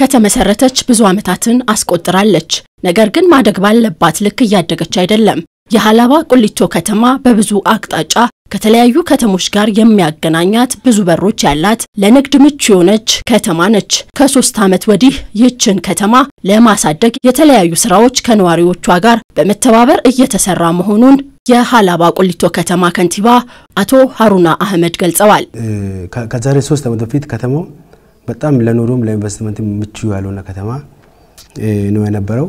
ከተመሰረተች ብዙ ዓመታትን አስቆጥራለች። ነገር ግን ማደግ ባለባት ልክ እያደገች አይደለም። የሀላባ ቁሊቶ ከተማ በብዙ አቅጣጫ ከተለያዩ ከተሞች ጋር የሚያገናኛት ብዙ በሮች ያላት ለንግድ ምቹ የሆነች ከተማ ነች። ከሶስት ዓመት ወዲህ ይህችን ከተማ ለማሳደግ የተለያዩ ስራዎች ከነዋሪዎቿ ጋር በመተባበር እየተሰራ መሆኑን የሀላባ ቁሊቶ ከተማ ከንቲባ አቶ ሀሩና አህመድ ገልጸዋል። ከዛሬ ሶስት ዓመት በፊት ከተማው በጣም ለኑሮም ለኢንቨስትመንት ምቹ ያልሆነ ከተማ ነው የነበረው።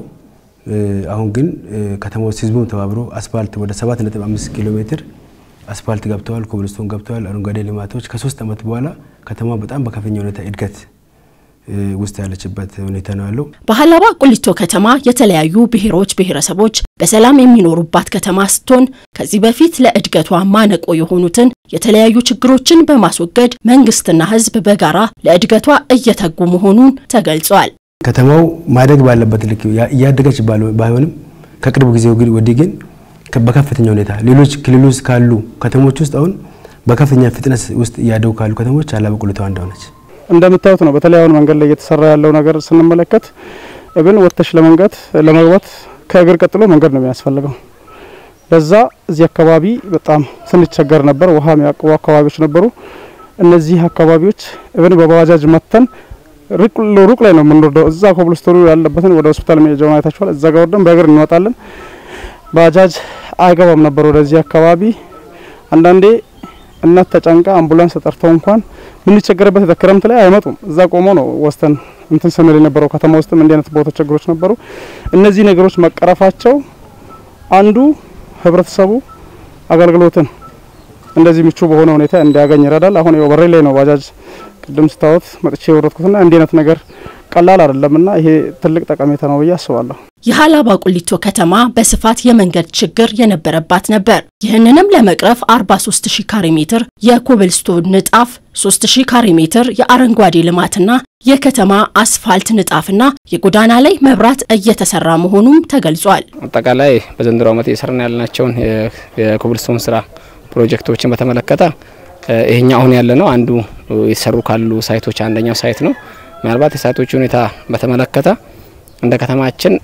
አሁን ግን ከተማው ህዝቡም ተባብሮ አስፋልት ወደ 7.5 ኪሎ ሜትር አስፋልት ገብተዋል፣ ኮብልስቶን ገብተዋል፣ አረንጓዴ ልማቶች ከሶስት ዓመት በኋላ ከተማ በጣም በከፍተኛ ሁኔታ እድገት ውስጥ ያለችበት ሁኔታ ነው ያለው። በሀላባ ቁሊቶ ከተማ የተለያዩ ብሔሮች፣ ብሔረሰቦች በሰላም የሚኖሩባት ከተማ ስትሆን ከዚህ በፊት ለእድገቷ ማነቆ የሆኑትን የተለያዩ ችግሮችን በማስወገድ መንግስትና ህዝብ በጋራ ለእድገቷ እየተጉ መሆኑን ተገልጿል። ከተማው ማደግ ባለበት ልክ እያደገች ባይሆንም ከቅርብ ጊዜ ወዲህ ግን በከፍተኛ ሁኔታ ሌሎች ክልል ውስጥ ካሉ ከተሞች ውስጥ አሁን በከፍተኛ ፍጥነት ውስጥ እያደጉ ካሉ ከተሞች ሀላባ ቁሊቶ አንዷ ነች። እንደምታዩት ነው። በተለይ አሁን መንገድ ላይ እየተሰራ ያለው ነገር ስንመለከት እብን ወጥተሽ ለመንገድ ለመግባት ከእግር ቀጥሎ መንገድ ነው የሚያስፈልገው። ለዛ እዚህ አካባቢ በጣም ስንቸገር ነበር። ውሃ የሚያቅቡ አካባቢዎች ነበሩ። እነዚህ አካባቢዎች እብን በባጃጅ መተን ሩቅ ላይ ነው የምንወርደው። እዛ ኮብልስቶኑ ያለበትን ወደ ሆስፒታል መሄጃውን አይታችኋል። እዛ ጋር ወርደን በእግር እንወጣለን። ባጃጅ አይገባም ነበር ወደዚህ አካባቢ። አንዳንዴ እናት ተጨንቃ አምቡላንስ ተጠርተው እንኳን የምንቸገርበት ክረምት ላይ አይመጡም። እዛ ቆሞ ነው ወስተን እንትን ስንል የነበረው። ከተማ ውስጥም እንዲህ አይነት ቦታ ችግሮች ነበሩ። እነዚህ ነገሮች መቀረፋቸው አንዱ ህብረተሰቡ አገልግሎትን እንደዚህ ምቹ በሆነ ሁኔታ እንዲያገኝ ይረዳል። አሁን ያው በሬ ላይ ነው ባጃጅ ቅድም ስታወት መጥቼ የወረድኩትና እንዲህ አይነት ነገር ቀላል አይደለምና ይሄ ትልቅ ጠቀሜታ ነው ብዬ አስባለሁ። የሀላባ ቁሊቶ ከተማ በስፋት የመንገድ ችግር የነበረባት ነበር። ይህንንም ለመቅረፍ 43 ሺህ ካሬ ሜትር የኮብልስቶን ንጣፍ፣ 3 ሺህ ካሬ ሜትር የአረንጓዴ ልማትና የከተማ አስፋልት ንጣፍና የጎዳና ላይ መብራት እየተሰራ መሆኑም ተገልጿል። አጠቃላይ በዘንድሮ ዓመት እየሰራን ያልናቸውን የኮብልስቶን ስራ ፕሮጀክቶችን በተመለከተ ይሄኛ አሁን ያለ ነው አንዱ የተሰሩ ካሉ ሳይቶች አንደኛው ሳይት ነው። ምናልባት የሳይቶቹ ሁኔታ በተመለከተ እንደ ከተማችን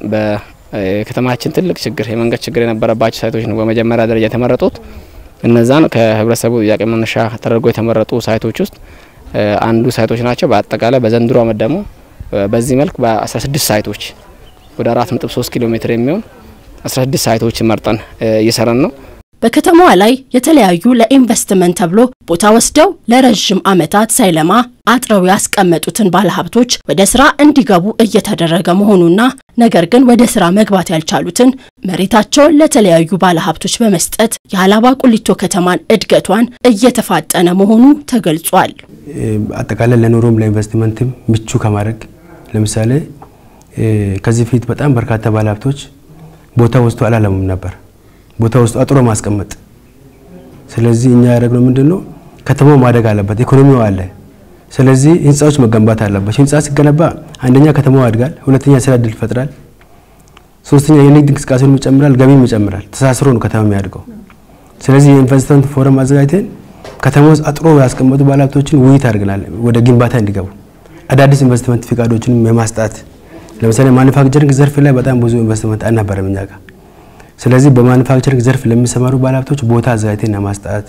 በከተማችን ትልቅ ችግር የመንገድ ችግር የነበረባቸው ሳይቶች ነው በመጀመሪያ ደረጃ የተመረጡት። እነዛን ከህብረተሰቡ ጥያቄ መነሻ ተደርጎ የተመረጡ ሳይቶች ውስጥ አንዱ ሳይቶች ናቸው። በአጠቃላይ በዘንድሮ ዓመት ደግሞ በዚህ መልክ በ16 ሳይቶች ወደ 4.3 ኪሎ ሜትር የሚሆን 16 ሳይቶችን መርጠን እየሰራን ነው። በከተማዋ ላይ የተለያዩ ለኢንቨስትመንት ተብሎ ቦታ ወስደው ለረዥም ዓመታት ሳይለማ አጥረው ያስቀመጡትን ባለሀብቶች ወደ ስራ እንዲገቡ እየተደረገ መሆኑና ነገር ግን ወደ ስራ መግባት ያልቻሉትን መሬታቸውን ለተለያዩ ባለሀብቶች በመስጠት የሀላባ ቁሊቶ ከተማን እድገቷን እየተፋጠነ መሆኑ ተገልጿል። አጠቃላይ ለኑሮም ለኢንቨስትመንትም ምቹ ከማድረግ ለምሳሌ ከዚህ ፊት በጣም በርካታ ባለሀብቶች ቦታ ወስዶ አላለሙም ነበር ቦታ ውስጥ አጥሮ ማስቀመጥ። ስለዚህ እኛ ያደረግነው ምንድነው ከተማው ማደግ አለበት፣ ኢኮኖሚው አለ። ስለዚህ ህንፃዎች መገንባት አለባቸው። ህንፃ ሲገነባ አንደኛ ከተማው ያድጋል፣ ሁለተኛ ስራ እድል ይፈጥራል፣ ሶስተኛ የንግድ እንቅስቃሴውን ይጨምራል፣ ገቢም ይጨምራል። ተሳስሮ ነው ከተማ የሚያድገው። ስለዚህ የኢንቨስትመንት ፎረም አዘጋጅተን ከተማ ውስጥ አጥሮ ያስቀመጡ ባለሀብቶችን ውይይት አድርገናል፣ ወደ ግንባታ እንዲገቡ አዳዲስ ኢንቨስትመንት ፍቃዶችንም የማስጣት ለምሳሌ ማኑፋክቸሪንግ ዘርፍ ላይ በጣም ብዙ ኢንቨስትመንት አልነበረም እኛ ጋር ስለዚህ በማኑፋክቸሪንግ ዘርፍ ለሚሰማሩ ባለሀብቶች ቦታ አዘጋጅተን ለማስጣት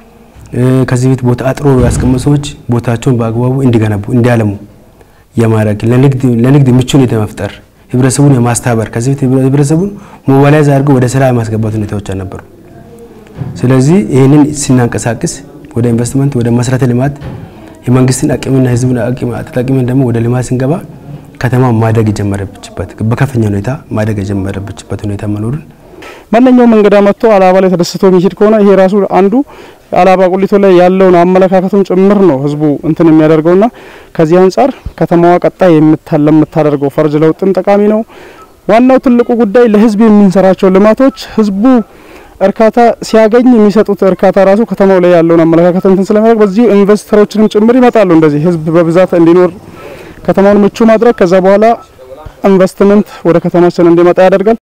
ከዚህ ቤት ቦታ አጥሮ ያስቀመጡ ሰዎች ቦታቸውን በአግባቡ እንዲገነቡ እንዲያለሙ የማድረግ ለንግድ ምቹ ሁኔታ መፍጠር፣ ህብረተሰቡን የማስተባበር ከዚህ ቤት ህብረተሰቡን ሞባላይዝ አድርገው ወደ ስራ የማስገባት ሁኔታዎች አልነበሩ። ስለዚህ ይህንን ስናንቀሳቅስ ወደ ኢንቨስትመንት ወደ መሰረተ ልማት የመንግስትን አቅምና ህዝቡን አቅም ተጠቅመን ደግሞ ወደ ልማት ስንገባ ከተማ ማደግ የጀመረችበት በከፍተኛ ሁኔታ ማደግ የጀመረችበት ሁኔታ መኖሩን ማንኛውም እንግዳ መጥቶ ሀላባ ላይ ተደስቶ የሚሄድ ከሆነ ይሄ ራሱ አንዱ ሀላባ ቁሊቶ ላይ ያለውን አመለካከቱን ጭምር ነው ህዝቡ እንትን የሚያደርገውና ከዚህ አንጻር ከተማዋ ቀጣይ ለምታደርገው ፈርጅ ለውጥም ጠቃሚ ነው። ዋናው ትልቁ ጉዳይ ለህዝብ የምንሰራቸው ልማቶች ህዝቡ እርካታ ሲያገኝ የሚሰጡት እርካታ ራሱ ከተማው ላይ ያለውን አመለካከት እንትን ስለሚያደርግ በዚሁ ኢንቨስተሮችንም ጭምር ይመጣሉ። እንደዚህ ህዝብ በብዛት እንዲኖር ከተማውን ምቹ ማድረግ ከዛ በኋላ ኢንቨስትመንት ወደ ከተማችን እንዲመጣ ያደርጋል።